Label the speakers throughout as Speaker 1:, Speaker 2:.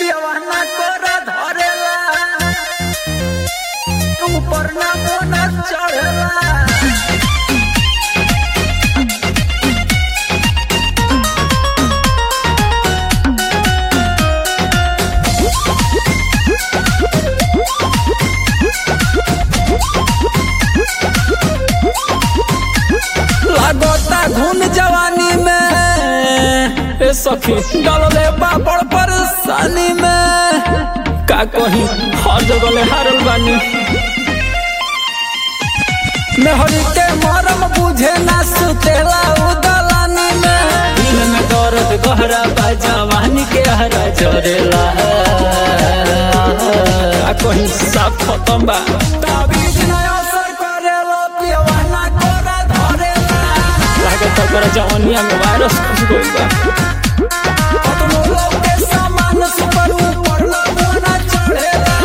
Speaker 1: पियवाना कोरा धरेला ऊपर ना मोना चढ़ेला लागता घुन जवानी में ए सखी डलले पापड़ परेशानी में का कही हर जगह ले हारल बानी मेहरी के मरम बुझे ना सुतेला उदलानी में दिल में दर्द गहरा बा जवानी के हरा जरेला का कही सब खत्म बा ताबीज ना असर करेला पियवाना कोरा धरेला लागत ओकरा जवानिया में वायरस घुस गइल बा कतनो लोग के सामान सुपर ऊपर लगना चढ़ेला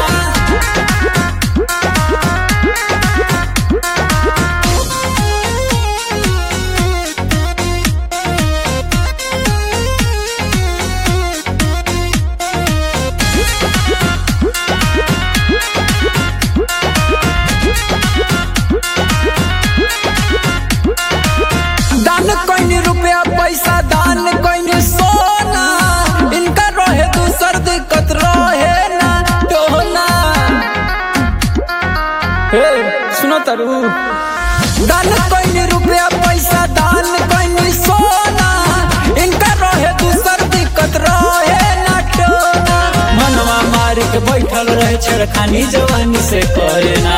Speaker 1: दान कोई रुपया पैसा दान कोई सोना इनका रहे दूसर दिक्कत रहे ना टोना हे सुनो तरु दान कोई रुपया पैसा दान कोई सोना इनका रहे दूसर दिक्कत रहे ना टोना मनवा मार के बैठल रहे छेड़खानी जवानी से करे ना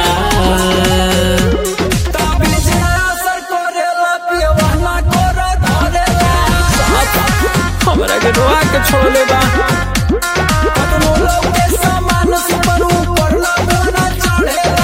Speaker 1: ताबीज ना असर करेला, पियवाना कोरा धरेला। हमरा के रोआ के छोड़ले बा कतनो लोग के सामान सुपर ऊपर लगना चढ़ेला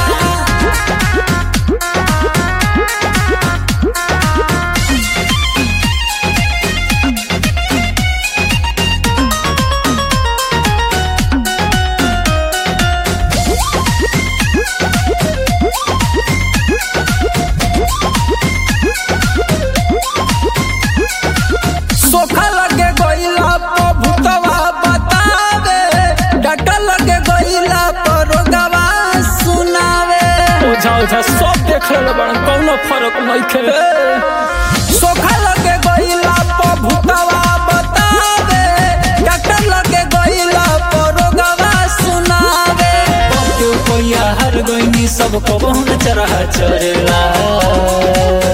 Speaker 1: सोखा लगे गईला पर भूतवा बतावे डॉक्टर लगे गईला पर रोगवा सुनावे ओझा ओझा सब देख ले बड़ कौनो फर्क नहीं खे सोखा लगे गईला पर भूतवा बतावे डॉक्टर लगे गईला पर रोगवा सुनावे पप्पू कोइया हर गईनी सब को बहुन चरहा चरेला